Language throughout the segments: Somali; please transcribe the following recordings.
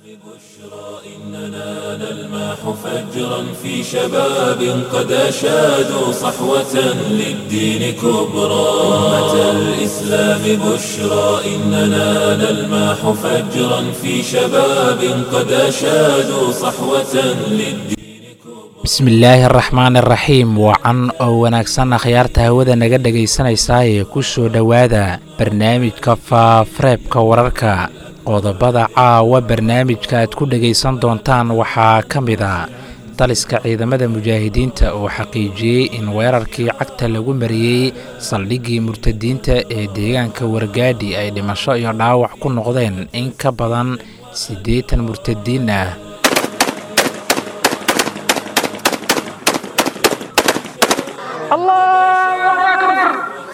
إننا نلمح فجرا في شباب قد أشادوا صحوة للدين كبرى أمة الإسلام بشرى إننا نلمح فجرا في شباب قد أشادوا صحوة للدين bismillaahi araxmaan araxiim wacan oo wanaagsan akhyaarta hawada naga dhegaysanaysaa ee ku soo dhowaada barnaamijka faafareebka wararka qodobada caawa barnaamijka aad ku dhegaysan doontaan waxaa ka mid a taliska ciidamada mujaahidiinta oo xaqiijiyey in weerarkii cagta lagu mariyey saldhiggii murtadiinta ee deegaanka wargaadhi ay dhimasho iyo dhaawac ku noqdeen in ka badan siddeetan murtadiin ah الله أكبر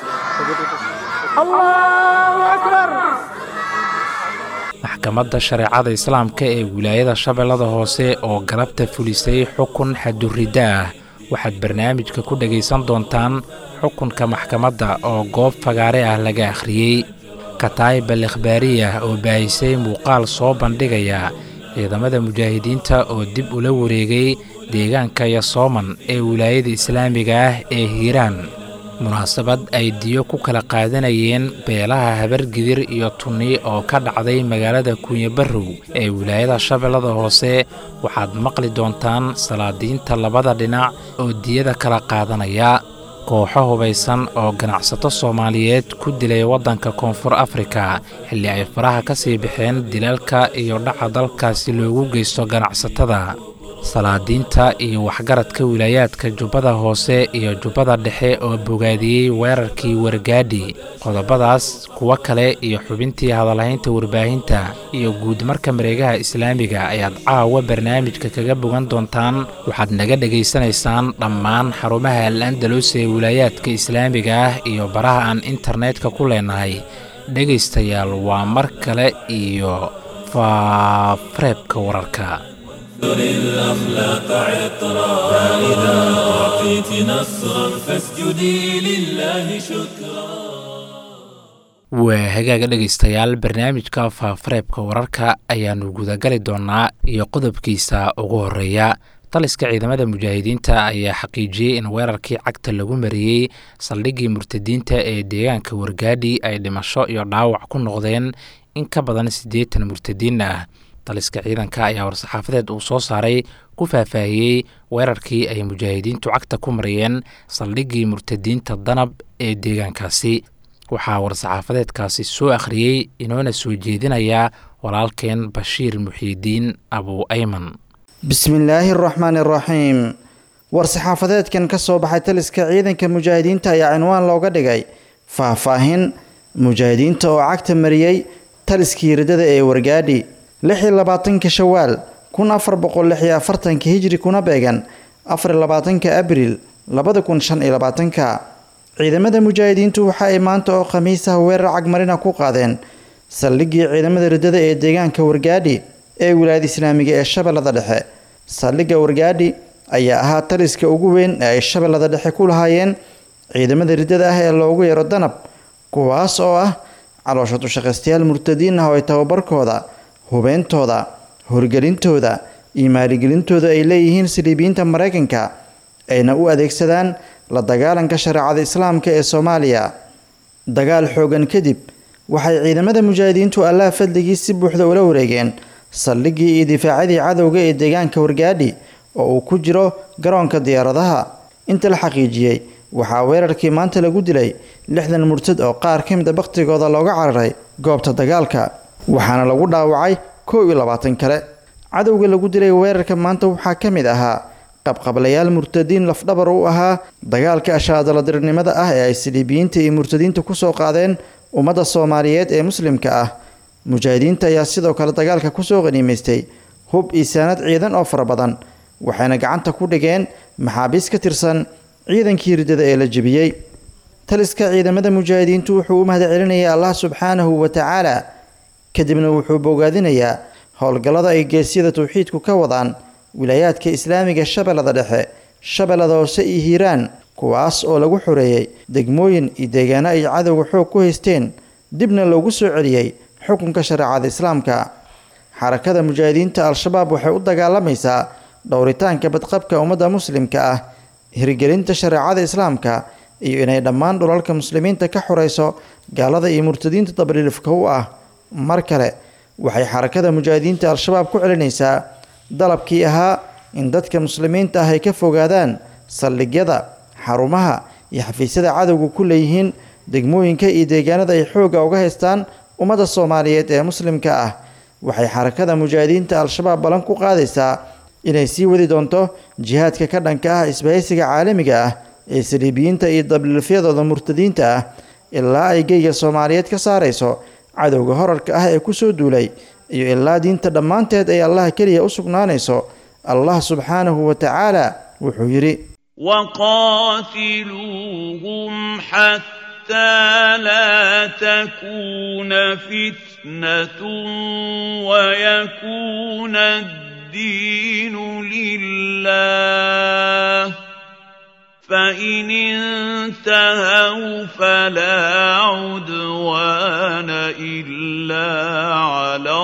الله أكبر maxkamadda shareecada islaamka ee wilaayada shabeellada hoose oo galabta fulisay xukun xaduridda ah waxaad barnaamijka ku dhegaysan doontaan xukunka maxkamadda oo goob fagaare ah laga akhriyey kataayib al ikhbaariya oo baahisay muuqaal soo bandhigaya ciidamada mujaahidiinta oo dib ula wareegay deegaanka yasooman ee wilaayada islaamiga ah ee hiiraan munaasabad ay diyo ku kala qaadanayeen beelaha habargidir iyo tunni oo ka dhacday magaalada kunyabarrow ee wilaayada shabeellada hoose waxaad maqli doontaan salaadiinta labada dhinac oo diyada kala qaadanaya kooxo hubaysan oo ganacsato soomaaliyeed ku dilay waddanka koonfur afrika xilli ay faraha ka sii baxeen dilaalka iyo dhaca dalkaasi loogu geysto ganacsatada salaadiinta iyo waxgaradka wilaayaadka jubbada hoose iyo jubbada dhexe oo bogaadiyey weerarkii wargaadhi qodobadaas kuwo kale iyo xubintii hadalhaynta warbaahinta iyo guudmarka mareegaha islaamiga ayaad caawa barnaamijka kaga bogan doontaan waxaad naga dhegaysanaysaan dhammaan xarumaha al andalus ee wilaayaadka islaamiga ah iyo baraha aan internetka ku leenahay dhegaystayaal waa mar kale iyo faafareebka wararka الأخلاق عطرا فإذا أعطيت نصرا فاسجدي لله شكرا waa hagaaga dhegaystayaal barnaamijka faafareebka wararka ayaannu gudagali doonnaa iyo qodobkiisa ugu horreeya taliska ciidamada mujaahidiinta ayaa xaqiijiyey in weerarkii cagta lagu mariyey saldhiggii murtadiinta ee deegaanka wargaadhi ay dhimasho iyo dhaawac ku noqdeen in ka badan siddeetan murtadiin ah taliska ciidanka ayaa war-saxaafadeed uu soo saaray ku faahfaahiyey weerarkii ay mujaahidiintu cagta ku mariyeen saldhiggii murtadiinta danab ee deegaankaasi waxaa war-saxaafadeedkaasi soo akhriyey inoona soo jeedinaya walaalkeen bashiir muxiidiin abu ayman bismillaahi araxmaani araxiim war-saxaafadeedkan ka soo baxay taliska ciidanka mujaahidiinta ayaa cinwaan looga dhigay faahfaahin mujaahidiinta oo cagta mariyey taliskii riddada ee wargaadhi lix iyo labaatanka shawaal kun afar boqol lix iyo afartanka hijri kuna beegan afar iyo labaatanka abriil labada kun shan iyo labaatanka ciidamada mujaahidiintu waxa ay maanta oo khamiisaha weerar cagmarina ku qaadeen saldhiggii ciidamada riddada ee deegaanka wargaadhi ee wilaayada islaamiga ee shabeellada dhexe saldhigga wargaadhi ayaa ahaa taliska ugu weyn ee ay shabeellada dhexe ku lahaayeen ciidamada riddada ah ee loogu yeero danab kuwaas oo ah caloosha dushaqaystayaal murtadiin ah oo ay tababarkooda hubeyntooda horgelintooda iyo maaligelintooda ay leeyihiin saliibiyiinta maraykanka ayna u adeegsadaan la dagaalanka shareecada islaamka ee soomaaliya dagaal xoogan kadib waxay ciidamada mujaahidiintu allaha fadligii si buuxda ula wareegeen saldhiggii iyo difaacadii cadowga ee deegaanka wargaadhi oo uu ku jiro garoonka diyaaradaha inta la xaqiijiyey waxaa weerarkii maanta lagu dilay lixdan murtad oo qaar ka mid a bakhtigooda looga cararay goobta dagaalka waxaana lagu dhaawacay kow iyo labaatan kale cadowga lagu dilay weerarka maanta waxaa ka mid ahaa qabqablayaal murtadiin lafdhabar u ahaa dagaalka ashaadaladirnimada ah ee ay saliibiyiinta iyo murtadiinta kusoo qaadeen ummadda soomaaliyeed ee muslimka ah mujaahidiinta ayaa sidoo kale dagaalka kusoo qaniimaystay hub iyo saanad ciidan oo fara badan waxayna gacanta ku dhigeen maxaabiis ka tirsan ciidankii riddada ee la jebiyey taliska ciidamada mujaahidiintu wuxuu u mahad celinayay allah subxaanahu wa tacaala kadibna wuxuu bogaadinayaa howlgallada ay geesyada tawxiidku ka wadaan wilaayaadka islaamiga shabeellada dhexe shabeellada hoose iyo hiiraan kuwaas oo lagu xoreeyey degmooyin iyo deegaano ay cadowga xoog ku haysteen dibna loogu soo celiyey xukunka shareecada islaamka xarakada mujaahidiinta al-shabaab waxay u dagaalamaysaa dhowritaanka badqabka ummadda muslimka ah hirgelinta shareecada islaamka iyo inay dhammaan dhulalka muslimiinta ka xoreyso gaalada iyo murtadiinta dabriilifka u ah mar kale waxay xarakada mujaahidiinta al-shabaab ku celinaysaa dalabkii ahaa in dadka muslimiinta ah ay ka fogaadaan saldhigyada xarumaha iyo xafiisyada cadowga ku leeyihiin degmooyinka iyo deegaanada ay xoogga uga haystaan ummadda soomaaliyeed ee muslimka ah waxay xarakada mujaahidiinta al-shabaab ballan ku qaadaysaa inay sii wadi doonto jihaadka ka dhanka ah isbahaysiga caalamiga ah ee saliibiyiinta iyo dabliilfyadooda murtadiinta ah ilaa ay geyga soomaaliyeed ka saarayso cadowga horarka ah ee kusoo duulay iyo ilaa diinta dhammaanteed ay allaha keliya u sugnaanayso allah subxaanahu wa tacaala wuxuu yidhi وقاتلوهم حتى لا تكون فتنة ويكون الدين لله فإن انتهوا فلا عدوان إلا على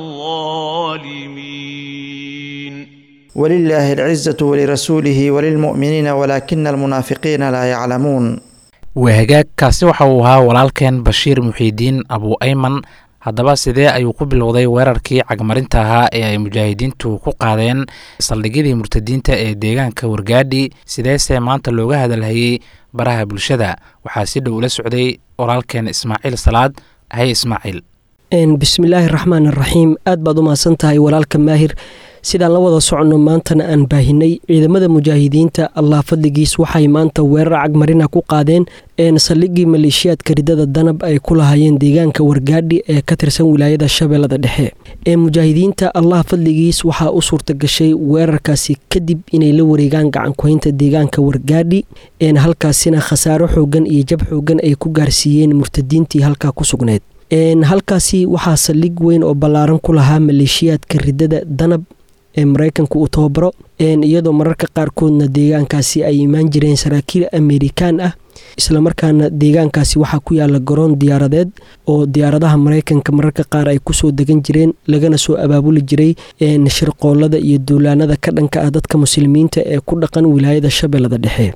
الظالمين ولله العزة ولرسوله وللمؤمنين ولكن المنافقين لا يعلمون waa hagaag kaasi waxa uu ahaa walaalkeen bashiir muxiidiin abu ayman haddaba sidee ayuu ku bilowday weerarkii cagmarinta ahaa ee ay mujaahidiintu ku qaadeen saldhigyadii murtadiinta ee deegaanka wargaadhi sideese maanta looga hadalhayey baraha bulshada waxaa si dhow ula socday walaalkeen ismaaciil salaad hay ismaaciil bismillaahi raxmaan raxiim aad baad u mahadsan tahay walaalka maahir sidaan la wada soconno maantana aan baahinay ciidamada mujaahidiinta allah fadligiis waxay maanta weerar cagmarina ku qaadeen saldhigii maleeshiyaadka ridada danab ay ku lahaayeen deegaanka wargaadhi ee ka tirsan wilaayada shabeellada dhexe ee mujaahidiinta allah fadligiis waxaa u suurta gashay weerarkaasi kadib inay la wareegaan gacankuhaynta deegaanka wargaadhi halkaasina khasaaro xoogan iyo jab xoogan ay ku gaarsiiyeen murtadiintii halkaa ku sugneyd halkaasi waxaa saldhig weyn oo ballaaran ku lahaa maleeshiyaadka ridada danab ee maraykanka uu tababaro iyadoo mararka qaarkoodna deegaankaasi ay imaan jireen saraakiil amerikaan ah islamarkaana deegaankaasi waxaa ku yaala garoon diyaaradeed oo diyaaradaha maraykanka mararka qaar ay kusoo degan jireen lagana soo abaabuli jiray shirqoolada iyo duulaanada ka dhanka ah dadka muslimiinta ee ku dhaqan wilaayada shabeellada dhexe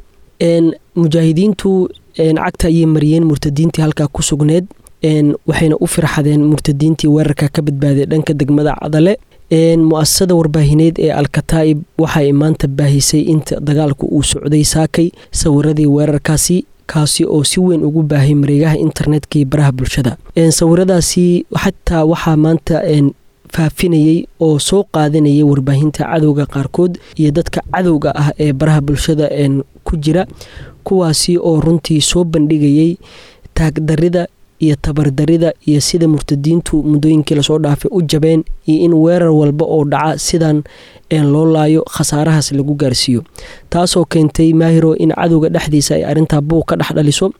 mujaahidiintu cagta ayay mariyeen murtadiintii halkaa ku sugneed waxayna u firxadeen murtadiintii weerarka ka badbaaday dhanka degmada cadale mu-asasada warbaahineed ee alkataa'ib waxay maanta baahisay inta dagaalku uu socday saakay sawiradii weerarkaasi kaasi oo si weyn ugu baahay mareegaha internetka iyo baraha bulshada sawiradaasi xataa waxaa maanta faafinayey oo soo qaadanayay warbaahinta cadowga qaarkood iyo dadka cadowga ah ee baraha bulshada ku jira kuwaasi oo runtii soo bandhigayay taagdarida iyo tabardarida iyo sida murtadiintu muddooyinkii lasoo dhaafay u jabeen iyo in weerar walba oo dhaca sidan loo laayo khasaarahaas lagu gaarsiiyo taasoo keentay maahiro in cadowga dhexdiisa ay arrintaa buuq ka dhex dhaliso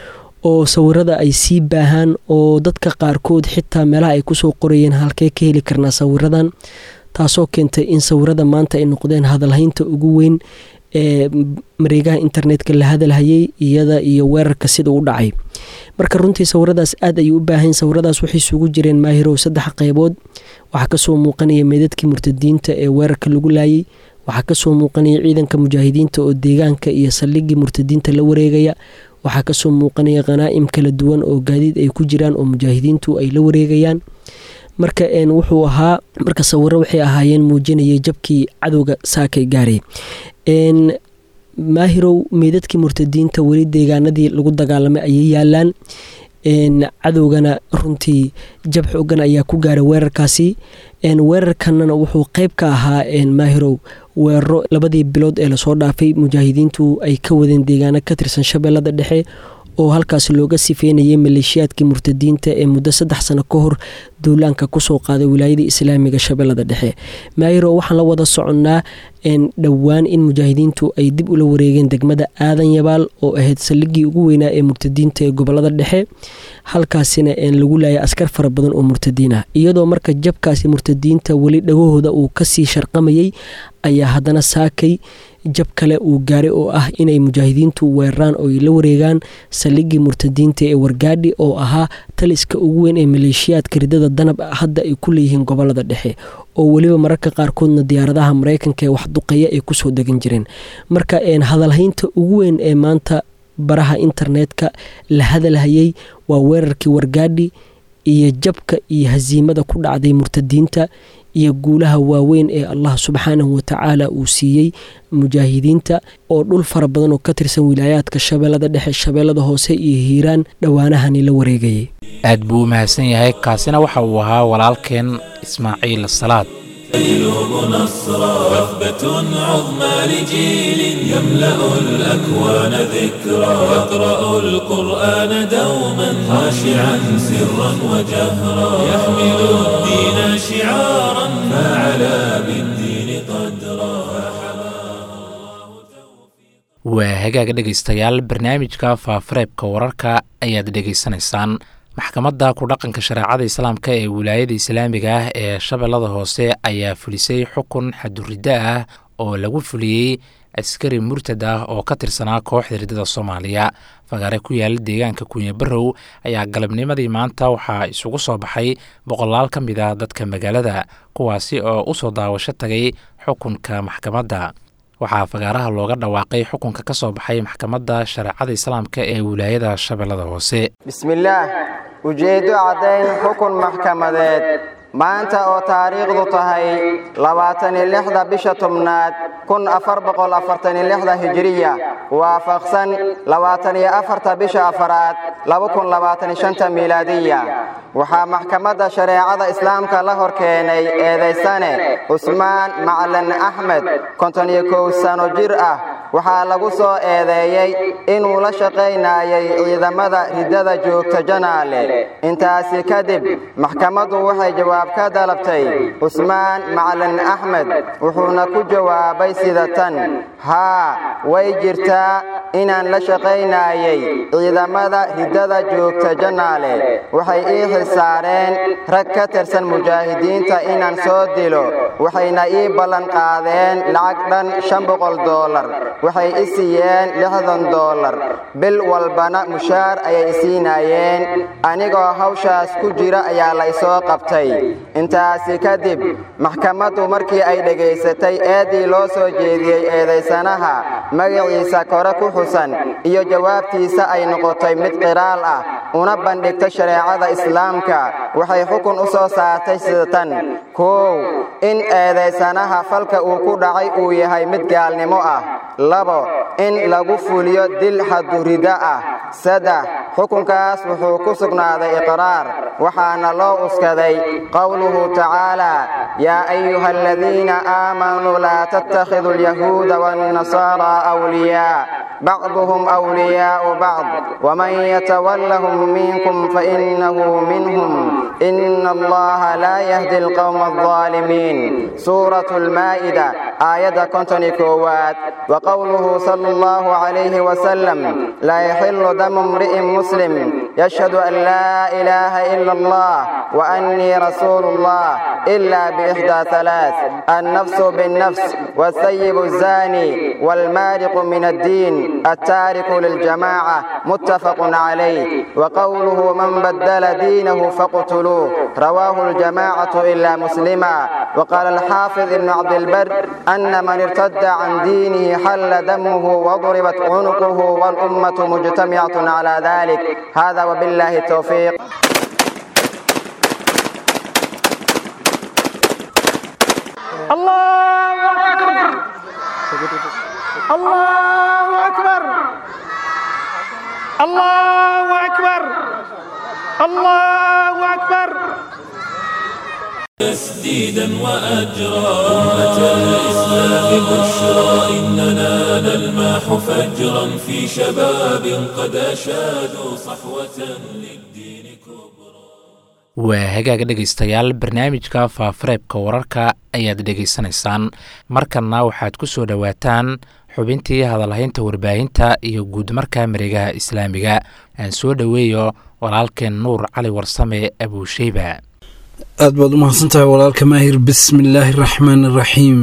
oo sawirada ay sii baahaan oo dadka qaarkood xitaa meelaha ay kusoo qorayeen halkee ka heli karnaa sawiradan taasoo keentay in sawirada maanta ay noqdeen hadalhaynta ugu weyn ee mareegaha internetka la hadalhayay iyada iyo weerarka sida u dhacay marka runtii sawiradaas aad ayay u baahayn sawiradaas waxay isugu jireen maahirow saddex qeybood waxaa kasoo muuqanaya meedadkii murtadiinta ee weerarka lagu laayay waxaa kasoo muuqanaya ciidanka mujaahidiinta oo deegaanka iyo saldhigii murtadiinta la wareegaya waxaa kasoo muuqanaya khanaa'im kala duwan oo gaadiid ay ku jiraan oo mujaahidiintu ay la wareegayaan marka wuxuu ahaa marka sawiro waxay ahaayeen muujinayay jabkii cadowga saakay gaaray maahirow meydadkii murtadiinta weli deegaanadii lagu dagaalamay ayay yaalaan cadowgana runtii jab xoogan ayaa ku gaaray weerarkaasi weerarkanana wuxuu qeyb ka ahaa maahirow weeraro labadii bilood ee lasoo dhaafay mujaahidiintu ay ka wadeen deegaano ka tirsan shabeellada dhexe oo halkaas looga sifeynayay maleeshiyaadkii murtadiinta ee muddo saddex sano ka hor duulaanka kusoo qaaday wilaayada islaamiga shabeellada dhexe maayiro waxaan la wada soconnaa dhowaan in mujaahidiintu ay dib ula wareegeen degmada aadan yabaal oo ahayd saldhigii ugu weynaa ee murtadiinta ee gobolada dhexe halkaasina lagu laayay askar fara badan oo murtadiin ah iyadoo marka jabkaasi murtadiinta weli dhagahooda uu kasii sharqamayay ayaa haddana saakay jab kale uu gaaray oo ah inay mujaahidiintu weeraraan oo ay la wareegaan saldhiggii murtadiinta ee wargaadhi oo ahaa taliska ugu weyn ee maleeshiyaadka ridada danab hadda ay ku leeyihiin gobolada dhexe oo weliba mararka qaarkoodna diyaaradaha mareykanka ee waxduqeeya ay kusoo degan jireen marka hadalhaynta ugu weyn ee maanta baraha internetka la hadalhayay waa weerarkii wargaadhi iyo jabka iyo hasiimada ku dhacday murtadiinta iyo guulaha waaweyn ee allah subxaanahu watacaala uu siiyey mujaahidiinta oo dhul fara badan oo ka tirsan wilaayaadka shabeellada dhexe shabeellada hoose iyo hiiraan dhowaanahani la wareegayay aad buu u mahadsan yahay kaasina waxa uu ahaa walaalkeen ismaaciil salaad يلوم نصرا وثبة عظمى لجيل يملأ الأكوان ذكرا يقرأ القرآن دوما خاشعا سرا وجهرا يحمل الدين شعارا فعلى بالدين قدرا waa hagaaga dhegaystayaal barnaamijka faafareebka wararka ayaad dhegaysanaysaan maxkamadda ku-dhaqanka shareecada islaamka ee wilaayada islaamiga ah ee shabeellada hoose ayaa fulisay xukun xaduriddo ah oo lagu fuliyey askari murtad ah oo ka tirsanaa kooxda riddada soomaaliya fagaare ku yaala deegaanka kunye barow ayaa galabnimadii maanta waxaa isugu soo baxay boqolaal ka mid ah dadka magaalada kuwaasi oo u soo daawasho tagay xukunka maxkamadda waxaa fagaaraha looga dhawaaqay xukunka ka soo baxay maxkamadda shareecada islaamka ee wilaayada shabeellada hoose bismillaah ujeeddo caddayn xukun maxkamadeed maanta oo taariikhdu tahay labaataniyo lixda bisha tobnaad kun afar boqol afartaniyo lixda hijiriya waafaqsan labaataniyo afarta bisha afaraad laba kun labaataniyo shanta miilaadiya waxaa maxkamadda shareecada islaamka la hor keenay eedaysane cusmaan macalin axmed konton iyo kow sano jir ah waxaa lagu soo eedeeyey inuu la shaqaynayay ciidamada riddada joogta janaale intaasi kadib maxkamaddu waxay jawaab ka dalabtay cusmaan macalin axmed wuxuuna ku jawaabay sida tan haa way jirtaa inaan la shaqaynayay ciidamada riddada joogta janaale waxay ii xilsaareen rag ka tirsan mujaahidiinta inaan soo dilo waxayna ii ballan qaadeen lacag dhan shan boqol doolar waxay i siiyeen lixdan doolar bil walbana mushaar ayay isiinayeen anigoo hawshaas ku jira ayaa la ysoo qabtay intaasi kadib maxkamaddu markii ay dhegaysatay eeddii loo soo jeediyey eedaysanaha magaciisa kore ku xusan iyo jawaabtiisa ay noqotay mid qiraal ah una bandhigtay shareecada islaamka waxay xukun u soo saartay sida tan kow in eedaysanaha falka uu ku dhacay uu yahay mid gaalnimo ah labo in lagu fuliyo dil xadurida ah saddex xukunkaas wuxuu ku sugnaaday iqraar waxaana loo uskaday qowluhu tacaala yaa ayuha aladiina aamanuu laa tattakhiduu alyahuuda waannasaaraa awliyaa bacduhum awliyaa'u bacd waman yatawallahum minkum fainahu minhum ina allaha laa yahdi alqowma aldaalimiin suuratu almaa'ida aayadda konton iyo koowaad وقوله صلى الله عليه وسلم لا يحل دم امرئ مسلم يشهد أن لا إله إلا الله وأني رسول الله إلا بإحدى ثلاث النفس بالنفس والثيب الزاني والمارق من الدين التارك للجماعة متفق عليه وقوله من بدل دينه فاقتلوه رواه الجماعة إلا مسلما وقال الحافظ ابن عبد البر أن من ارتد عن دينه حل دمه وضربت عنقه والأمة مجتمعة على ذلك هذا وبالله التوفيق الله أكبر الله أكبر الله أكبر الله أكبر تسديدا وأجرا أمة الإسلام بشرى إننا نلمح فجرا في شباب قد أشادوا صحوة للدين كبرى waa hagaaga dhegaystayaal barnaamijka faafareebka wararka ayaad dhegaysanaysaan markanna waxaad ku soo dhowaataan xubintii hadalhaynta warbaahinta iyo guudmarka mareegaha islaamiga aan soo dhoweeyo walaalkeen nuur cali warsame abuusheyba aad baad u mahadsantahay walaalka maahir bismillaahi araxmaan araxiim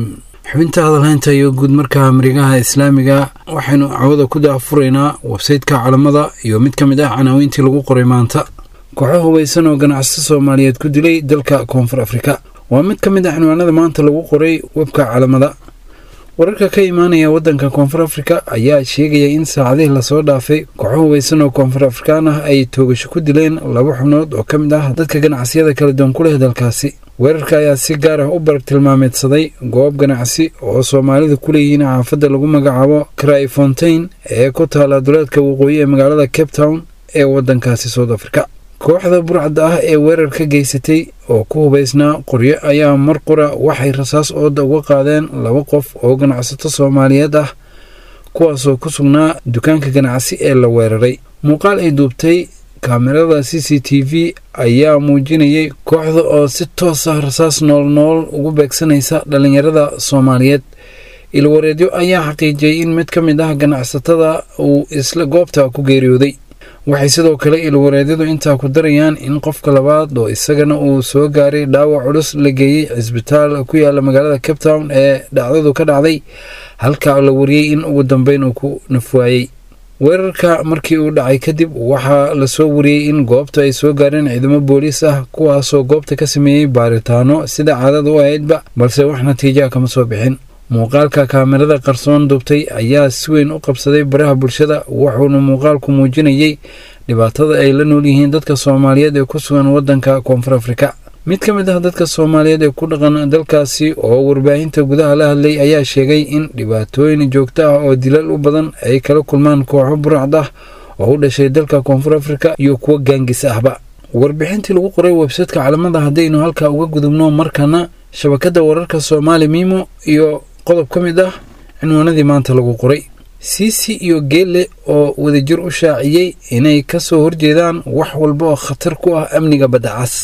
xubinta hadalhaynta iyo guud markaa marigaha islaamiga waxaynu cawada ku daafuraynaa websayteka calamada iyo mid ka mid ah canaawiintii lagu qoray maanta kooxo hubaysan oo ganacsato soomaaliyeed ku dilay dalka koonfur afrika waa mid ka mid ah cinwaanada maanta lagu qoray webka calamada wararka ka imaanaya waddanka koonfur afrika ayaa sheegaya in saacadihii lasoo dhaafay kooxo hubaysan oo koonfur afrikaan ah ay toogasho ku dileen laba xubnood oo ka mid ah dadka ganacsiyada kala duwan ku leh dalkaasi weerarka ayaa si gaar ah u barag tilmaameedsaday goob ganacsi oo soomaalidu ku leeyihiin xaafadda lagu magacaabo cry fontain ee ku taala duleedka waqooyi ee magaalada cape town ee waddankaasi south africa kooxda burcadda ah ee weerar ka geysatay oo ku hubaysnaa qoryo ayaa mar qura waxay rasaas ooda uga qaadeen laba qof oo ganacsato soomaaliyeed ah kuwaasoo ku sugnaa dukaanka ganacsi ee la weeraray muuqaal ay duubtay kaamirada c c t v ayaa muujinayay kooxda oo si toos ah rasaas nool nool ugu beegsanaysa dhallinyarada soomaaliyeed ilwareedyo ayaa xaqiijiyey in mid ka mid ah ganacsatada uu isla goobta ku geeriyooday waxay sidoo kale ilwareedyadu intaa ku darayaan in qofka labaad oo isagana uu soo gaaray dhaawac culus la geeyey cisbitaal ku yaala magaalada cape town ee dhacdadu ka dhacday halka la wariyey in ugu dambeyn uu ku nafwaayey weerarka markii uu dhacay kadib waxaa lasoo wariyey in goobta ay soo gaareen ciidamo booliis ah kuwaasoo goobta ka sameeyey baaritaano sida caadada u ahaydba balse wax natiijaha kama soo bixin muuqaalka kaamirada qarsoon duubtay ayaa si weyn u qabsaday baraha bulshada wuxuuna muuqaalku muujinayey dhibaatada ay la nool yihiin dadka soomaaliyeed ee ku sugan waddanka koonfur afrika mid ka mid ah dadka soomaaliyeed ee ku dhaqan dalkaasi oo warbaahinta gudaha la hadlay ayaa sheegay in dhibaatooyin joogto ah oo dilal u badan ay kala kulmaan kooxo burcad ah oo u dhashay dalka koonfur afrika iyo kuwo gaangis ahba warbixintii lagu qoray websaytka calamada haddaynu halkaa uga gudubno markana shabakadda wararka soomaali miimo iyo qodob ka mid ah cinwaanadii maanta lagu qoray siisi iyo geelle oo wadajir u shaaciyey inay ka soo horjeedaan wax walba oo khatar ku ah amniga baddacas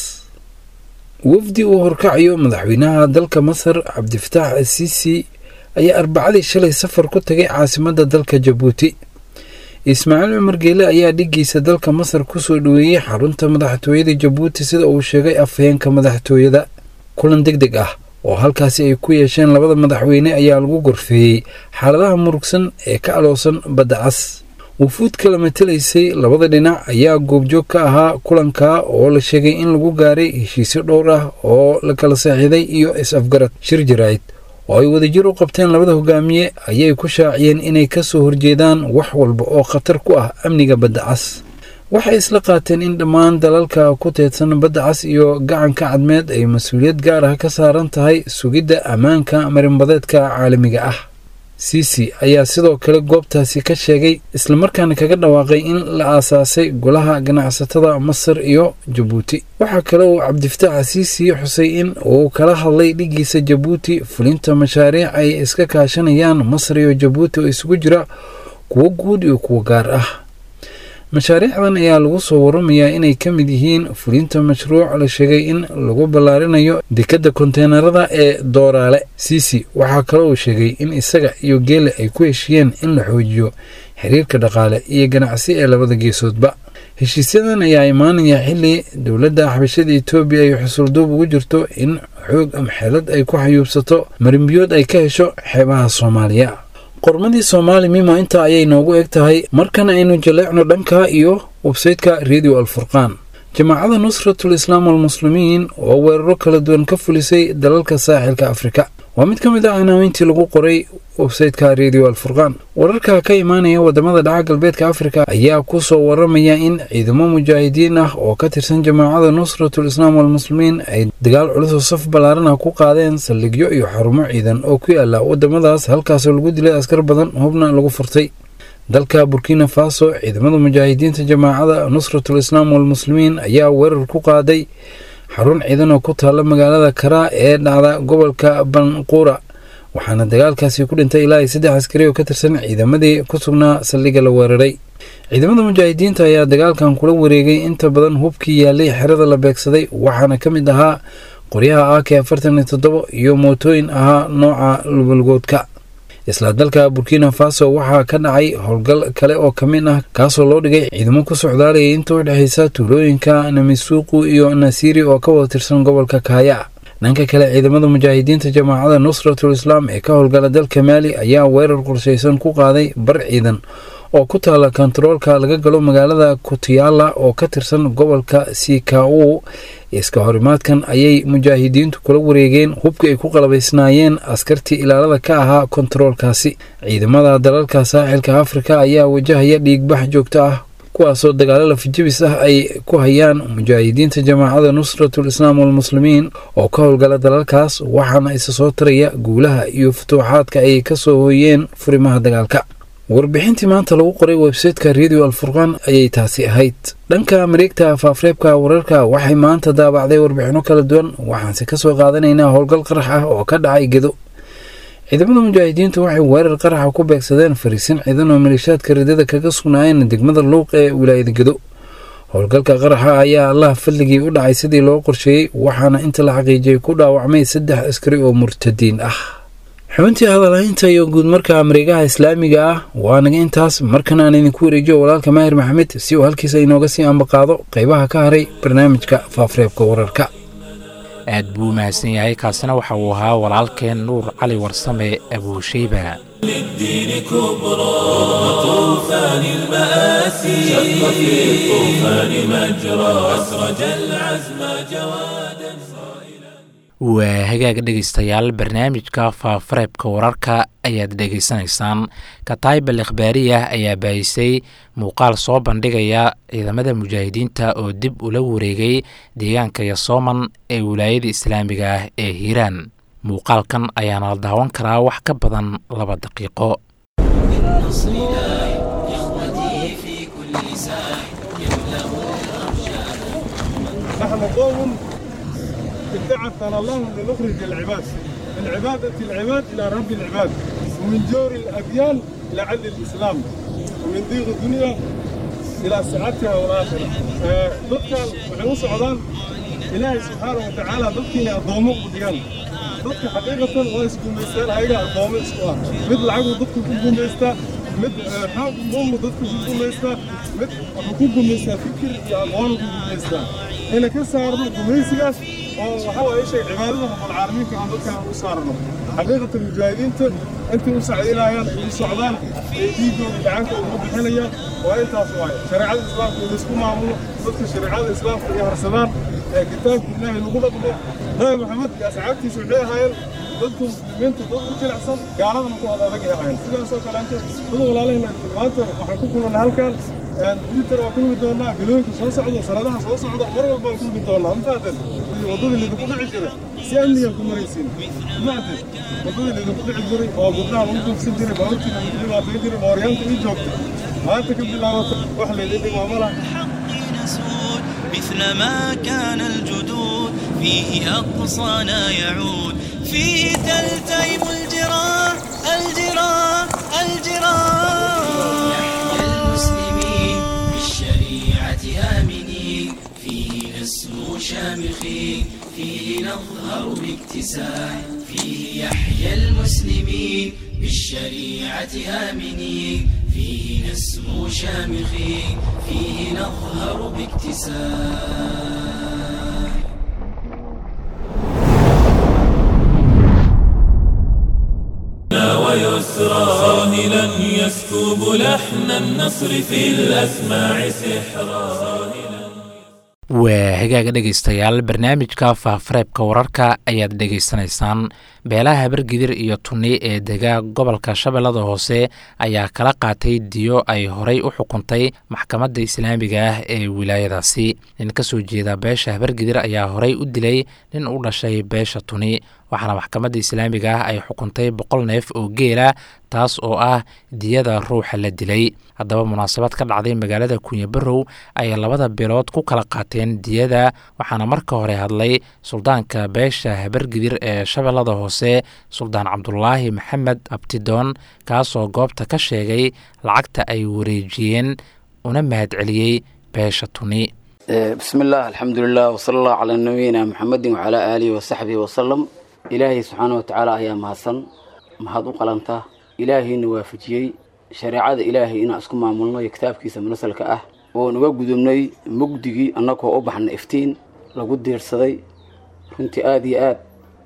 wafdi uu horkacayo madaxweynaha dalka masar cabdifataax asiisi ayaa arbacadii shalay safar ku tagay caasimadda dalka jabuuti ismaaciil cumar geele ayaa dhiggiisa dalka masar kusoo dhoweeyey xarunta madaxtooyada jabuuti sida uu sheegay afhayeenka madaxtooyada kulan deg deg ah oo halkaasi ay ku yeesheen labada madaxweyne ayaa lagu gorfeeyey xaaladaha murugsan ee ka aloosan badda cas wufuud kala matelaysay labada dhinac ayaa goobjoog ka ahaa kulanka oo la sheegay in lagu gaaray heshiisyo dhowr ah oo la kala saaxiiday iyo is-afgarad shir jaraa'id oo ay wadajir u qabteen labada hogaamiye ayay ku shaaciyeen inay ka soo horjeedaan wax walba oo khatar ku ah amniga badda cas waxay isla qaateen in dhammaan dalalka ku teedsan badda cas iyo gacanka cadmeed ay mas-uuliyad gaar ah ka saaran tahay sugidda ammaanka marinbadeedka caalamiga ah siisi ayaa sidoo kale goobtaasi ka sheegay islamarkaana kaga dhawaaqay in la aasaasay golaha ganacsatada masar iyo jabuuti waxaa kale uu cabdifataax siisi xusay in uu kala hadlay dhiggiisa jabuuti fulinta mashaariic ay iska kaashanayaan masar iyo jabuuti oo isugu jira kuwo guud iyo kuwo gaar ah mashaariicdan ayaa lagu soo waramayaa inay ka mid yihiin fulinta mashruuc la sheegay in lagu ballaarinayo dekadda konteenarada ee dooraale siisi waxaa kale uu sheegay in isaga iyo geele ay ku heshiiyeen in la xoojiyo xiriirka dhaqaale iyo ganacsi ee labada geesoodba heshiisyadan ayaa imaanaya xilli dowladda xabashada etoobiya ay xusulduub ugu jirto in xoog ama xeelad ay ku xayuubsato marinbiyood ay ka hesho xeebaha soomaaliya qormadii soomaali mimo intaa ayay noogu eg tahay markan aynu jaleecno dhanka iyo websaytka radio alfurqaan jamaacada nusratul islaam walmuslimiin oo weeraro kala duwan ka fulisay dalalka saaxilka afrika waa mid ka mid ah cinaaweyntii lagu qoray websaytka radio alfurqaan wararka ka imaanaya wadamada dhaca galbeedka afrika ayaa ku soo waramaya in ciidamo mujaahidiin ah oo ka tirsan jamaacada nusratul islaam walmuslimiin ay dagaal culusoo saf ballaaran ah ku qaadeen saldhigyo iyo xarumo ciidan oo ku yaala wadamadaas halkaasoo lagu dilay askar badan hubna lagu furtay dalka burkina faso ciidamada mujaahidiinta jamaacada nusratul islaam walmuslimiin ayaa weerar ku qaaday xarun ciidan oo ku taalla magaalada karaa ee dhacda gobolka banquura waxaana dagaalkaasi ku dhintay ilaa iyo saddex askari oo ka tirsan ciidamadii ku sugnaa saldhigga la weeraray ciidamada mujaahidiinta ayaa dagaalkan kula wareegay inta badan hubkii yaalay xerada la beegsaday waxaana ka mid ahaa qoryaha ak afartan iyo toddoba iyo mootooyin ahaa nooca lubalgoodka isla dalka burkina faso waxaa ka dhacay howlgal kale oo ka mid ah kaasoo loo dhigay ciidamo ku socdaalayay inta u dhexaysa tuulooyinka namisuuqu iyo nasiiri oo ka wada tirsan gobolka kaaya dhanka kale ciidamada mujaahidiinta jamaacada nusratul islaam ee ka howlgala dalka maali ayaa weerar qorshaysan ku qaaday bar ciidan oo ku taala kontaroolka laga galo magaalada kutiyaala oo ka tirsan gobolka sikau iska horimaadkan ayay mujaahidiintu kula wareegeen hubkii ay ku qalabaysnaayeen askartii ilaalada ka ahaa kontaroolkaasi ciidamada dalalka saaxilka afrika ayaa wajahaya dhiigbax joogto ah kuwaasoo dagaalo lafijabis ah ay ku hayaan mujaahidiinta jamaacada nusratul islaam walmuslimiin oo ka howlgala dalalkaas waxaana isa soo taraya guulaha iyo futuuxaadka ay kasoo hooyeen furimaha dagaalka warbixintii maanta lagu qoray websayteka radio alfurqaan ayay taasi ahayd dhanka mareegta faafreebka wararka waxay maanta daabacday warbixino kala duwan waxaanse kasoo qaadanaynaa howlgal qarax ah oo ka dhacay gedo ciidamada mujaahidiintu waxay weerar qaraxa ku beegsadeen fariisin ciidan oo maleeshaadka ridada kaga sugnaayeen degmada luuq ee wilaayada gedo howlgalka qaraxa ayaa allah fadligii u dhacay sidii loo qorsheeyey waxaana inta la xaqiijiyey ku dhaawacmay saddex askari oo murtadiin ah xubintii hadalhaynta iyo guudmarka mareegaha islaamiga ah waa naga intaas markan aan idinku wareejiyo walaalka maahir maxamed si uu halkiisa inooga sii ambaqaado qeybaha ka haray barnaamijka faafreebka wararka aad buu u mahadsan yahay kaasina waxa uu ahaa walaalkeen nuur cali warsame abuushayba للدين كبرى طوفان المآسي شق في الطوفان مجرى أسرج العزم جوادا waa hagaag dhegaystayaal barnaamijka faafareebka wararka ayaad dhegaysanaysaan kataybal ikhbaariyah ayaa baahisay muuqaal soo bandhigaya ciidamada mujaahidiinta oo dib ula wareegay deegaanka yasooman ee wilaayada islaamiga ah ee hiiraan muuqaalkan ayaana la daawan karaa wax ka badan laba daqiiqo نحن قوم ابتعثنا الله لنخرج العباد من عبادة العباد إلى رب العباد ومن جور الأديان إلى عدل الإسلام ومن ضيق الدنيا إلى سعادتها والآخرة ضدك وحنو سعودان إلهي سبحانه وتعالى ضدك أضومه قديان ضدك حقيقة ويسكن ميستان هايقا أضومه إسكوا مثل عقل ضدك كنكم ميستا مثل حاق ضم ضدك كنكم ميستا مثل حقوقكم ميستا فكر يا أضوانكم ميستا هنا كسارنا قميسياس oo waxa waaye shay cibaadada rabbul caalamiinka aan dadka u saarno xaqiiqatan mujaahidiinta intay u sacdinayaan ay u socdaan ee dhiigooda gacanka ugu bixinayaan waa intaas waaye shareecada islaamka in laisku maamulo dadka shareecada islaamka ay harsadaan ee kitaabka ilaahay lagu dhaqmo nabi maxamed iyo asxaabtiisa waxay ahaayeen dadka muslimiinta dad u jilicsan gaaladana ku ad adag ay ahaayeen sidaasoo kaleente dad walaalahayna maanta waxaan ku kulana halkan twitter waa kulmi doonaa galooyinka soo socda sanadaha soo socda mar walba waan kulmi doonaa mafaaden waddadii lidinku dhici jiray si amnigan ku maraysiin mafaaden waddadii lidinku dhici jiray oo gabdhaha lagu duufsan jiray baabuurtiina lagu dhibaatayn jiray mooryaanta ii joogta maanta ka bilaabata wax laydin dhimaamo lah مثل ما كان الجدود فيه أقصانا يعود فيه تلتئم الجراح الجراح الجراح المسلمين بالشريعة آمنين فيه نسمو شامخين فيه نظهر باكتساح فيه يحيى المسلمين بالشريعة آمنين فيه نسمو شامخين فيه نظهر باكتساح ويسرى صاهلا يسكب لحن النصر في الأسماع سحرا waa hagaaga dhegaystayaal barnaamijka faafareebka wararka ayaad dhegaysanaysaan beelaha habargidir iyo tunni ee dega gobolka shabeellada hoose ayaa kala qaatay diyo ay horay u xukuntay maxkamadda islaamiga ah ee wilaayadaasi nin ka soo jeeda beesha habargidir ayaa horay u dilay nin u dhashay beesha tuni waxaana maxkamadda islaamiga ah ay xukuntay boqol neef oo geela taas oo ah diyada ruuxa la dilay haddaba munaasabad ka dhacday magaalada kunyabarow ayay labada beelood ku kala qaateen diyada waxaana marka hore hadlay suldaanka beesha habargidir ee shabeellada hoose suldaan cabdulaahi maxamed abtidoon kaasoo goobta ka sheegay lacagta ay wareejiyeen una mahadceliyey beesha tuni bismi illah alxamdulilah wsala allahu calaa nabiyina muxamedin wacalaa aalihi wasaxbihi wasalam ilaahay subxaana wa tacaala ayaa mahadsan mahad u qalanta ilaahayna waafajiyey shareecada ilaahay inaan isku maamulno iyo kitaabkiisa munasalka ah oon uga gudubnay mugdigii annagoo u baxna iftiin lagu diirsaday runtii aada iyo aad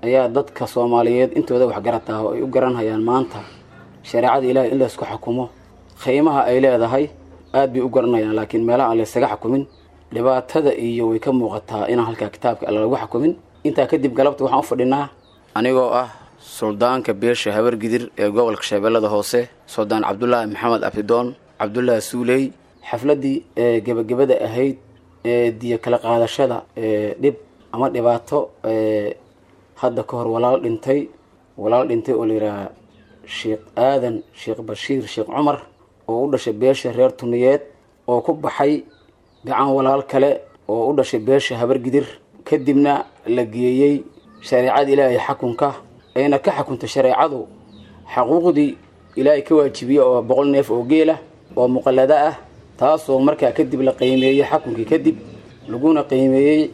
ayaa dadka soomaaliyeed intooda waxgarataa oo ay u garanhayaan maanta shareecada ilaahay in laysku xukumo qiimaha ay leedahay aad bay u garanayaan laakiin meelaha aan laysaga xukumin dhibaatada iyo way ka muuqataa inaan halkaa kitaabka alla lagu xukumin intaa kadib galabta waxaan u fadhinaa anigoo ah suldaanka beesha habargidir ee gobolka shabeellada hoose suldaan cabdulaahi maxamed abdidoon cabdulaahi suuley xafladdii ee gebagabada ahayd ee diyo kala qaadashada ee dhib ama dhibaato ee hadda ka hor walaal dhintay walaal dhintay oo layidhaaha sheekh aadan sheekh bashiir sheekh cumar oo u dhashay beesha reer tuniyeed oo ku baxay gacan walaal kale oo u dhashay beesha habargidir kadibna la geeyey shareecada ilaahay xakunka ayna ka xukuntay shareecadu xaquuqdii ilaahay ka waajibiyey oo boqol neef oo geela oo muqallada ah taasoo markaa kadib la qiimeeyey xakunkii kadib laguna qiimeeyey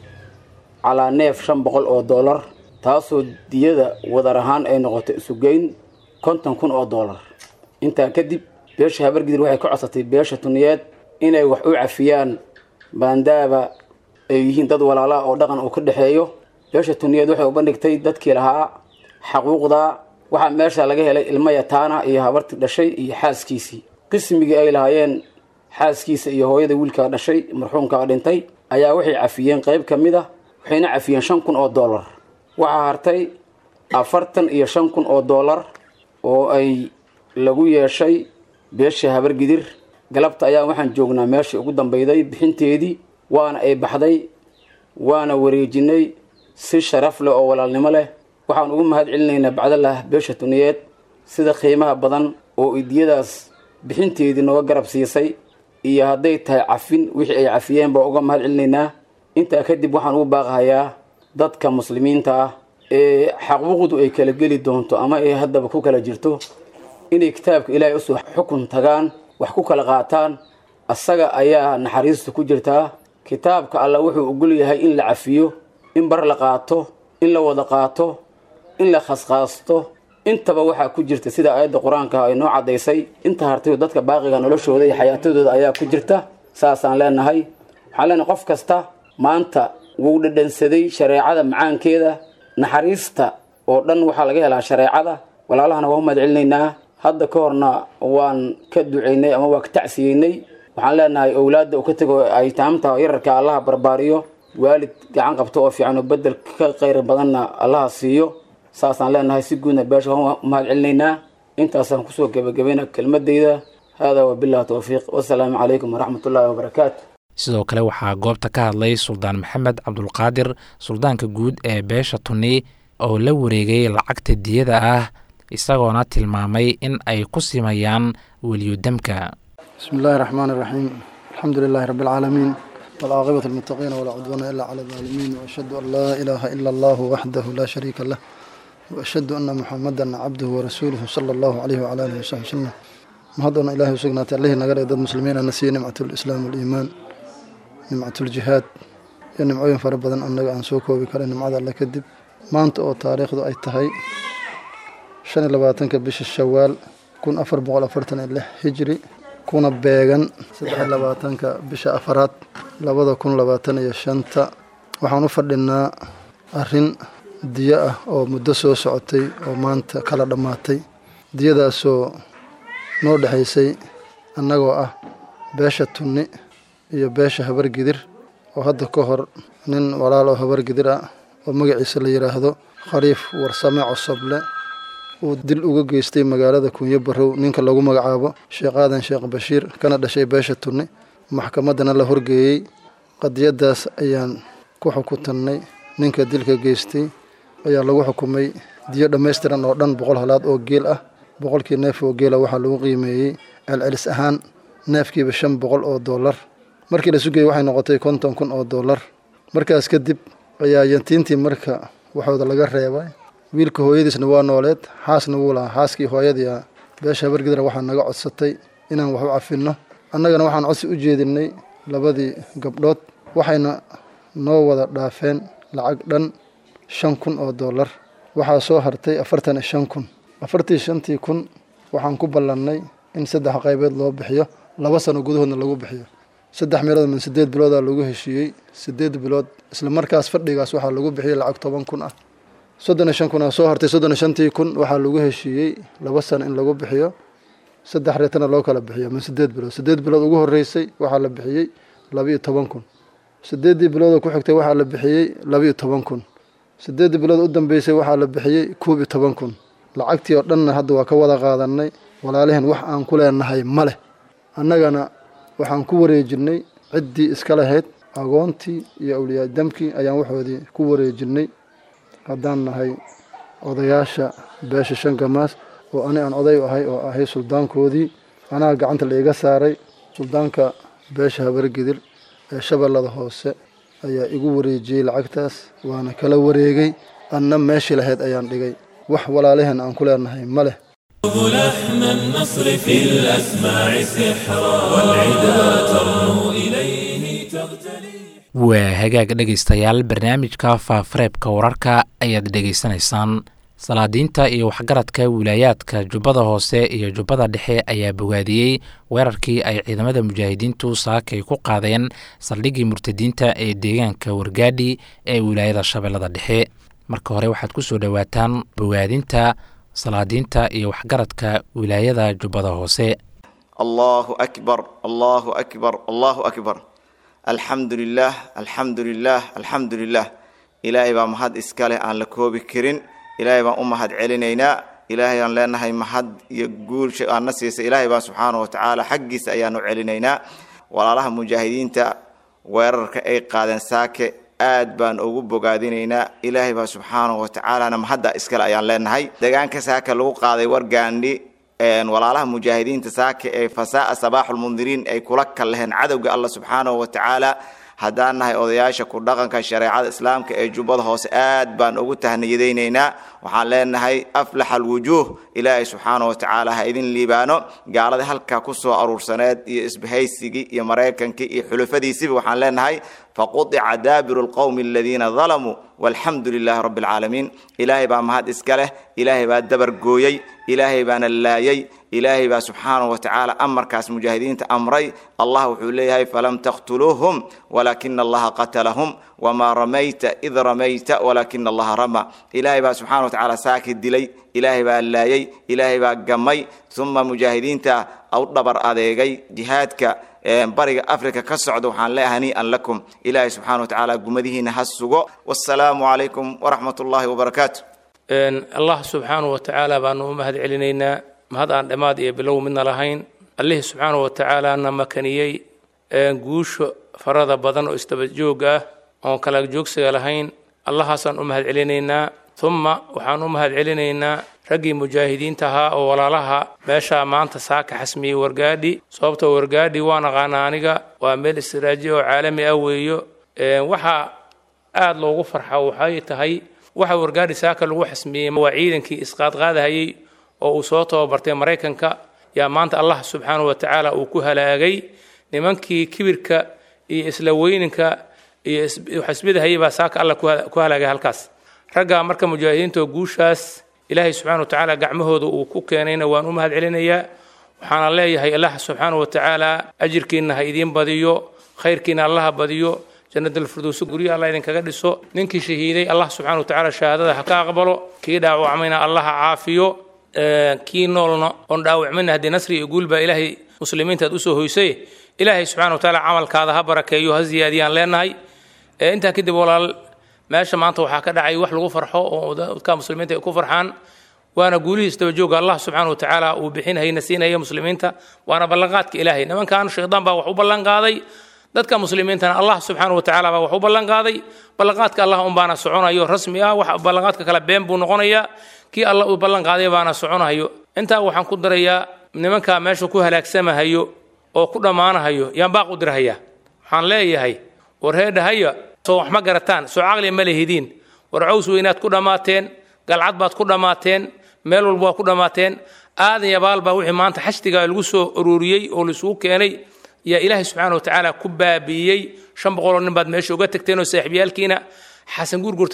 calaa neef shan boqol oo dollar taasoo diyada wadar ahaan ay noqotay isugeyn konton kun oo dollar intaa kadib beesha habargidir waxay ka codsatay beesha tuniyeed inay wax u cafiyaan baandaaba ay yihiin dad walaalaha oo dhaqan uu ka dhexeeyo beesha tuniyeed waxay u bandhigtay dadkii lahaa xaquuqda waxaa meesha laga helay ilmo yataana iyo habartii dhashay iyo xaaskiisii qismigii ay lahaayeen xaaskiisa iyo hooyada wiilkaa dhashay marxuumkaa dhintay ayaa waxay cafiyeen qayb ka mid a waxayna cafiyeen shan kun oo dollar waxaa hartay afartan iyo shan kun oo dollar oo ay lagu yeeshay beesha habargidir galabta ayaa waxaan joognaa meeshii ugu dambeyday bixinteedii waana ay baxday waana wareejinay si sharaf leh oo walaalnimo leh waxaan ugu mahad celinaynaa bacdalah beesha tuniyeed sida qiimaha badan oo idiyadaas bixinteedii nooga garab siisay iyo hadday tahay cafin wixii ay cafiyeen baa uga mahad celinaynaa intaa kadib waxaan ugu baaqahayaa dadka muslimiinta ah ee xaquuqdu ay kala geli doonto ama ay haddaba ku kala jirto inay kitaabka ilaahay usoo xukun tagaan wax ku kala qaataan asaga ayaa naxariista ku jirtaa kitaabka alla wuxuu ogol yahay in la cafiyo in bar la qaato in la wada qaato in la khaskhaasto intaba waxaa ku jirta sida aayadda qur-aanka ay noo caddaysay inta hartay dadka baaqiga noloshooda iyo xayaatadooda ayaa ku jirta saasaan leenahay waxaan leenahay qof kasta maanta wuu dhadhansaday shareecada macaankeeda naxariista oo dhan waxaa laga helaa shareecada walaalahana waa u mahad celinaynaa hadda ka horna waan ka ducaynay ama waa ka tacsiyeynay waxaan leenahay owlaadda uu ka tego ay taamta yararka allaha barbaariyo waalid gacan qabto oo fiican oo bedel ka khayr badanna allaha siiyo saasaan leenahay si guudna beesha waan mahad celinaynaa intaasaan kusoo gebagabayna kelmadeyda haadaa wabillahi towfiiq wasalaamu calaykum waraxmatullaahi wabarakaatu sidoo kale waxaa goobta ka hadlay suldaan maxamed cabdulqaadir suldaanka guud ee beesha tuni oo la wareegay lacagta diyada ah isagoona tilmaamay in ay ku simayaan weliyudamka بسم الله الرحمن الرحيم الحمد لله رب العالمين والعاقبة للمتقين ولا عدوان إلا على الظالمين وأشهد أن لا إله إلا الله وحده لا شريك له وأشهد أن محمدا عبده ورسوله صلى الله عليه وعلى آله وصحبه وسلم mahadona ilaahay u sugnaatay allihii naga dhig dad muslimiin ana siiye nimcatulislaam waliimaan nimcatuljihaad iyo nimcooyin fara badan annaga aan soo koobi karay nimcada alle kadib maanta oo taariikhdu ay tahay shan iyo labaatanka bisha shawaal kun afar boqol afartan iyo lix hijri kuna beegan saddex iyo labaatanka bisha afaraad labada kun labaatan iyo shanta waxaan u fadhinaa arrin diyo ah oo muddo soo socotay oo maanta kala dhammaatay diyadaasoo noo dhexaysay annagoo ah beesha tunni iyo beesha habargidir oo hadda ka hor nin walaal oo habargidir ah oo magaciisa la yidhaahdo khaliif warsame cosoble uu dil uga geystay magaalada kunyo barow ninka lagu magacaabo sheekh aadan sheekh bashiir kana dhashay beesha tunni maxkamaddana la horgeeyey qadiyaddaas ayaan ku xukutannay ninka dilka geystay ayaa lagu xukumay diyo dhammaystiran oo dhan boqol halaad oo geel ah boqolkii neef oo geela waxaa lagu qiimeeyey celcelis ahaan neefkiiba shan boqol oo dollar markii la sugayey waxay noqotay konton kun oo dollar markaas kadib ayaa yantiintii marka waxooda laga reebay wiilka hooyadiisna waa nooleed xaasna wuu lahaa xaaskii hooyadii ah beesha habargidra waxaa naga codsatay inaan wax u cafinno annagana waxaan codsi u jeedinay labadii gabdhood waxayna noo wada dhaafeen lacag dhan shan kun oo dollar waxaa soo hartay afartan iyo shan kun afartii shantii kun waxaan ku ballannay in saddex qaybeed loo bixiyo laba sano gudahoodna lagu bixiyo saddex meelood min siddeed biloodaa lagu heshiiyey siddeed bilood isla markaas fadhigaas waxaa lagu bixiyey lacag toban kun ah soddon iyo shan kun aa soo hartay soddon iyo shantii kun waxaa lagu heshiiyey laba sano in lagu bixiyo saddex reetana loo kala bixiyo min sideed bilood sideed bilood ugu horreysay waxaa la bixiyey laba-iyo toban kun sideeddii biloodoo ku xigtay waxaa la bixiyey laba-iyo toban kun sideeddii bilood u dambeysay waxaa la bixiyey koob iyo toban kun lacagtii oo dhanna hadda waa ka wada qaadanay walaaliheen wax aan ku leenahay ma leh annagana waxaan ku wareejinay ciddii iska lahayd agoontii iyo awliyaadamkii ayaan waxoodii ku wareejinay haddaan nahay odayaasha beesha shan gamaas oo ani aan oday ahay oo ahay suldaankoodii anaa gacanta la iga saaray suldaanka beesha habargidir ee shabeellada hoose ayaa igu wareejiyey lacagtaas waana kala wareegay anna meeshii lahayd ayaan dhigay wax walaalaheen aan ku leenahay ma leh لحن النصر في الأسماع سحرا والعدا ترنو إليه تغتلي waa hagaag dhegaystayaal barnaamijka faafareebka wararka ayaad dhegaysanaysaan salaadiinta iyo waxgaradka wilaayaadka jubbada hoose iyo jubbada dhexe ayaa bogaadiyey weerarkii ay ciidamada mujaahidiintu saakay ku qaadeen saldhiggii murtadiinta ee deegaanka wargaadhi ee wilaayada shabeellada dhexe marka hore waxaad ku soo dhowaataan bogaadinta salaadiinta iyo waxgaradka wilaayada jubbada hoose allahu akbar allahu akbar allahu akbar alxamdu lilah alxamdu lilah alxamdu lilah ilaahay baa mahad iska leh aan la koobi karin ilaahay baan u mahad celinaynaa ilaahay aan leenahay mahad iyo guulsha aadna siisa ilaahay baan subxaana watacaala xaggiisa ayaanu celinaynaa walaalaha mujaahidiinta weerarka ay qaadeen saake aad baan ugu bogaadinaynaa ilaahay baa subxaana watacaalana mahadda iskale ayaan leenahay deegaanka saaka lagu qaaday wargaandhi walaalaha mujaahidiinta saaka ee fasaa sabaaxulmundiriin ay kula kalleheen cadowga allah subxaanahu watacaala haddaan nahay odayaasha ku dhaqanka shareecada islaamka ee jubbada hoose aad baan ugu tahniyadaynaynaa waxaan leenahay aflax alwujuuh ilaahay subxaana watacaala ha idin liibaano gaalada halkaa kusoo aruursaneed iyo isbahaysigii iyo maraykankii iyo xulufadiisiba waxaan leenahay faqudica daabiru lqowmi aladiina dalamuu walxamdu lilaahi rabbi alcaalamiin ilaahay baa mahad iska leh ilaahay baa dabar gooyey ilaahay baana laayay ilaahay baa subxaanahu watacaala amarkaas mujaahidiinta amray allah wuxuu leeyahay falam taqtuluuhum walaakina allaha qatalahum wamaa ramayta id ramayta walaakina allaha rama ilaahay baa subxana watacaala saaki dilay ilaahay baa laayay ilaahay baa gamay uma mujaahidiinta u dhabar adeegay jihaadka bariga africa ka socda waxaan leeyahay hanii'an lakum ilaahay subxana watacaala gumadihiina ha sugo wasalaamu calaykum waraxmat ullaahi wabarakaatu allah subxaanahu watacaala baanu u mahad celinaynaa mahad aan dhammaad iyo bilow midna lahayn allihii subxaanahu watacaala na makaniyey guusha farada badan oo isdaba joog ah oon kala joogsiga lahayn allahaasaan u mahad celinaynaa uma waxaan u mahad celinaynaa raggii mujaahidiinta ahaa oo walaalaha meeshaa maanta saaka xasmiyey wargaadhi sababtoo wargaadhi waan aqaanaa aniga waa meel istiraaji oo caalami ah weeyo waxaa aada loogu farxa waxay tahay waxa wargaadhi saaka lagu xasmiyey waa ciidankii isqaadqaadahayey oo uu soo tababartay maraykanka yaa maanta allah subxaanahu watacaala uu ku halaagay nimankii kibirka iyo isla weyninka iyo xasbidahayey baa saaka allah ku halaagay halkaas raggaa marka mujaahidiinta oo guushaas ilaahay subxana watacaala gacmahooda uu ku keenayna waan u mahad celinayaa waxaana leeyahay allah subxaanahu watacaala ajirkiina ha idiin badiyo khayrkiina allaha badiyo jannadalfirdowsi guryo allah idinkaga dhiso ninkii shahiiday allah subxana watacaala shahaadada ha ka aqbalo kii dhaawacmayna allah ha caafiyo kii noolna oon dhaawacmayna haddii nasri iyo guul baa ilaahay muslimiinta aad usoo hoysay ilaahay subxana watacaala camalkaada ha barakeeyo ha ziyaadiyaan leenahay intaa kadib walaal meesha maanta waxaa ka dhacay wax lagu farxo oo dadka muslimiinta ay ku farxaan waana guulihii isdabajooga allah subxaana watacaala uu bixinhayna siinaya muslimiinta waana ballanqaadka ilaahay nimankan shaydaan baa wax u ballanqaaday dadka muslimiintana allah subxaana watacaala baa wax u ballanqaaday ballanqaadka allah unbaana soconayo rasmi ah wax ballanqaadka kale been buu noqonayaa kii allah uu ballanqaaday baana soconayo intaa waxaan ku darayaa nimankaa meesha ku halaagsamahayo oo ku dhammaanahayo yaan baaq u dirhayaa waxaan leeyahay war heedhahaya soo wax ma garataan soo caqli ma lehidiin war caws weynaad ku dhammaateen galcad baad ku dhammaateen meel walba waa ku dhammaateen aadan yabaal baa wixii maanta xashdiga lagu soo ururiyey oo laisugu keenay yaa ilaahay subxaana watacaala ku baabi'iyey shan boqoloo nin baad meesha uga tagteen oo saaxiibyaalkiina xasan guurgurta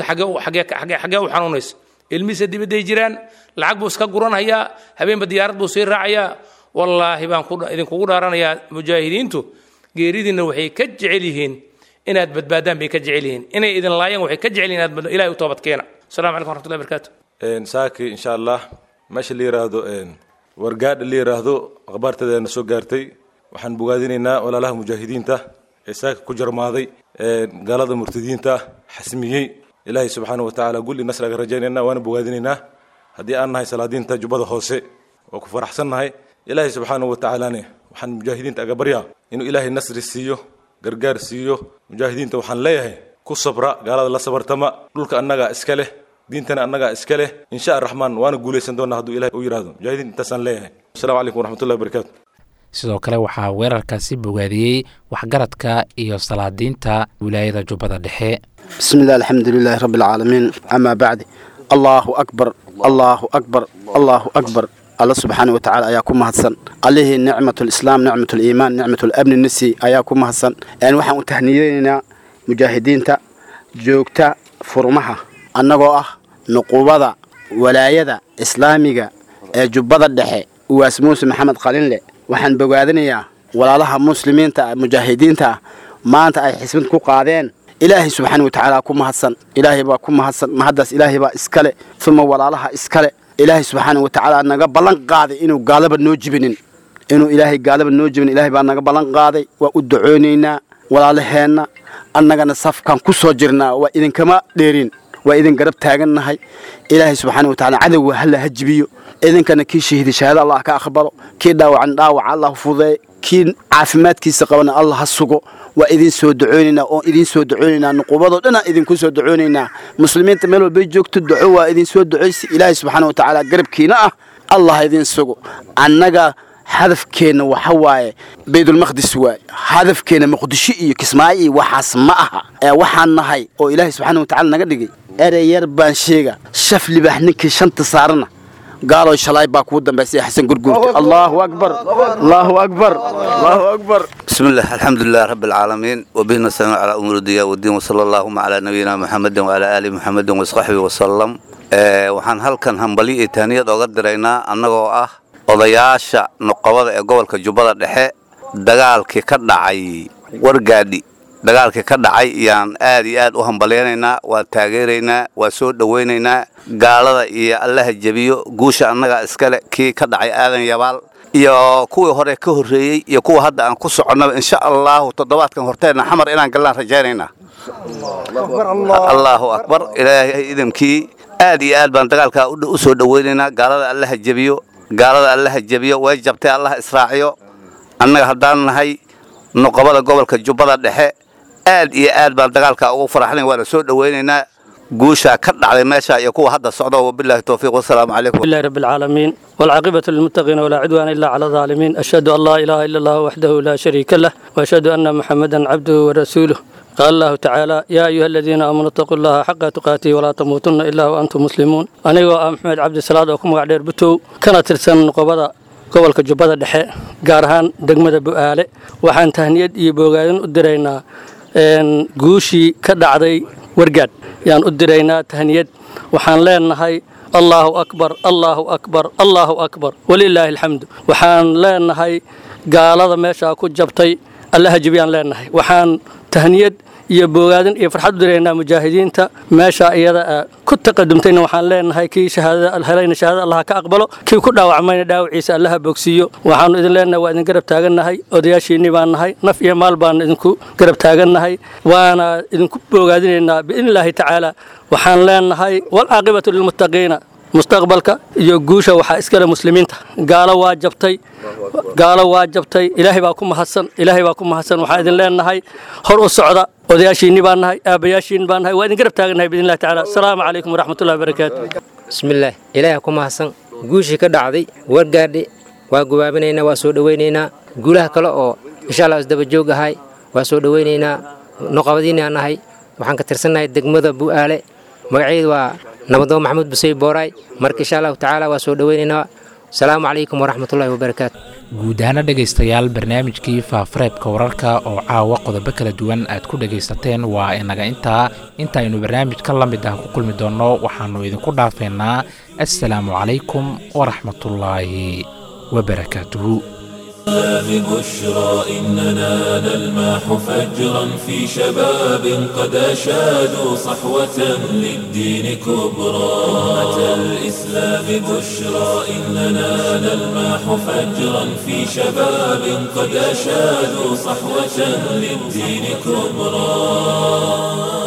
xagee u xanuunaysa ilmihiisa dibadday jiraan lacag buu iska guranhayaa habeenba diyaarad buu sii raacayaa wallaahi baan idinkugu dhaaranayaa mujaahidiintu geeridiinna waxay ka jecel yihiin inaad badbaadaan bay ka jecel yihiin inay idin laayaan waxay ka jecel yihin inaad ilahay u toobadkeena assalamu calaykum waraxmatullahi barakaatu saaki insha allah meesha la yiraahdo wargaadha la yiraahdo akhbaarteedana soo gaartay waxaan bogaadinaynaa walaalaha mujaahidiinta ee saaka ku jarmaaday gaalada murtadiinta xasmiyey ilaahay subxaana watacaala gulli nasraga rajaynayna waana bogaadinaynaa haddii aan nahay salaadiinta jubbada hoose waa ku faraxsannahay ilaahay subxaana watacaalane waxaan mujaahidiinta aga baryaa inuu ilaahay nasri siiyo gargaar siiyo mujaahidiinta waxaan leeyahay ku sabra gaalada la sabartama dhulka annagaa iska leh diintana annagaa iska leh insha araxmaan waana guulaysan doonaa hadduu ilahay u yidhahdo mujaahidiin intaasaan leeyahay assalamu calaykum waraxmatullahi wabarakaatu sidoo kale waxaa weerarkaasi bogaadiyey waxgaradka iyo salaadiinta wilaayada jubbada dhexe بسم الله الحمد لله رب العالمين أما بعد الله أكبر الله أكبر الله أكبر الله سبحانه وتعالى أياكم مهسن عليه نعمة الإسلام نعمة الإيمان نعمة الأمن النسي أياكم مهسن يعني وحن تهنينا مجاهدين تا جوكتا فرمها أنغو أه نقوبة ولاية إسلامية جبضة الدحي واسموس محمد قليل له وحن بقادنيا ولا لها مسلمين تا مجاهدين تا ما أنت أي حسبين كو قادين ilaahay subxaana watacaala ku mahadsan ilaahay baa ku mahadsan mahaddaas ilaahay baa iskale uma walaalaha iskale ilaahay subxaana watacaala naga ballan qaaday inuu gaalaba noo jibinin inuu ilaahay gaalaba noo jibinin ilaahay baa naga ballan qaaday waa u ducoonaynaa walaalaheenna annagana safkaan ku soo jirnaa waa idinkama dheerin waa idin garab taagannahay ilaahay subxaana watacaala cadowga halla ha jibiyo idinkana kii shahiiday shahaado allah ka aqbalo kii dhaawacan dhaawaca allah fudeey kii caafimaadkiisa qabana allah ha sugo waa idin soo ducoonaynaa oo idin soo ducoonaynaa nuqubadoo dhan aan idinku soo ducoonaynaa muslimiinta meel walbay joogto duco waa idin soo ducaysi ilaahay subxaana watacaala garabkiina ah allah idin sugo annaga hadafkeenna waxa waaye baydulmaqdis waaye hadafkeenna muqdisho iyo kismaayo iyo waxaas ma aha ee waxaan nahay oo ilaahay subxaana watacaala naga dhigay erey yar baan sheega shaf libaax ninkii shanta saarana قالوا شلاي باكو دمبس حسن قرقور الله اكبر الله اكبر الله اكبر بسم الله الحمد لله رب العالمين وبه نستعين على امور الدنيا والدين وصلى اللهم على نبينا محمد وعلى ال محمد وصحبه وسلم ee waxaan halkan hambali iyo taaniyad oga diraynaa annagoo ah odayaasha nuqabada ee gobolka jubbada dhexe dagaalkii ka dhacay wargaadhi dagaalkii ka dhacay yaan aad iyo aad u hambalyaynaynaa waa taageeraynaa waa soo dhowaynaynaa gaalada iyo allaha jebiyo guusha annaga iskale kii ka dhacay aadan yabaal iyo kuwii hore ka horreeyey iyo kuwa hadda aan ku soconnaba insha allahu toddobaadkan horteenna xamar inaan gallaan rajaynaynaa allahu akbar ilaahay idamkii aad iyo aad baan dagaalkaa u soo dhowaynaynaa gaalada allaha jebiyo gaalada allaha jebiyo way jabtay allaha israaciyo annaga haddaan nahay nuqabada gobolka jubbada dhexe aad iyo aad baan dagaalkaa ugu faraxnayn waana soo dhowaynaynaa guushaa ka dhacday meesha iyo kuwa hadda socda wabillahi towfiiq wasalaamu calaykum لله رب العالمين والعاقبة للمتقين ولا عدوان إلا على الظالمين أشهد أن لا إله إلا الله وحده لا شريك له وأشهد أن محمدا عبده ورسوله قال الله تعالى يا أيها الذين آمنوا اتقوا الله حق تقاته ولا تموتن إلا وأنتم مسلمون أنا محمد عبد السلام وكم وعدير بتو كانت ترسل نقبضة gobolka jubbada dhexe gaar ahaan degmada bu'aale waxaan tahniyad iyo boogaadan u diraynaa guushii ka dhacday wargaadh yaan u diraynaa tahniyad waxaan leenahay allaahu akbar allaahu akbar allaahu akbar walilaahi alxamdu waxaan leenahay gaalada meeshaa ku jabtay allaha jibiyaan leenahay waxaan tahniyad iyo boogaadan iyo farxad u diraynaa mujaahidiinta meesha iyada ku taqadumtayna waxaan leenahay kii shahaadada helayna shahaadada allah ka aqbalo kii ku dhaawacmayna dhaawaciisa allaha bogsiiyo waxaanu idin leenahay waa idin garab taagannahay odayaashiinni baan nahay naf iyo maal baan idinku garab taagannahay waana idinku boogaadinaynaa biidnillaahi tacaala waxaan leenahay walcaaqibatu lilmuttaqiina mustaqbalka iyo guusha waxaa iskale muslimiinta gaalo waa jabtay gaalo waa jabtay ilaahay baa ku mahadsan ilaahay baa ku mahadsan waxaan idin leenahay hor u socda odayaashiinni baan nahay aabayaashiin baan nahay waa idin garab taagannahay biidnillahi tacaala asalaamu calaykum waraxmatullahi wabarakaatu bismillaah ilaahay ku mahadsan guushii ka dhacday wargaadhi waa gubaabinaynaa waa soo dhowaynaynaa guulaha kale oo insha allah isdaba joog ahay waa soo dhowaynaynaa noqabadiinaa nahay waxaan ka tirsannahay degmada bu'aale magaceedu waa nabadoon maxamuud busey booraay marka insha allahu tacaala waa soo dhowaynaynaa asalaamu calaykum waraxmatullahi wabarakaatu guud ahaana dhegaystayaal barnaamijkii faafareebka wararka oo caawa qodobo kala duwan aad ku dhegaysateen waa inaga intaa intaaynu barnaamijka la mid ah ku kulmi doonno waxaannu idinku dhaafeynaa assalaamu calaykum waraxmatullaahi wabarakaatuhu بشرى إننا نلمح فجرا في شباب قد أشادوا صحوة للدين كبرى أمة الإسلام بشرى إننا نلمح فجرا في شباب قد أشادوا صحوة للدين كبرى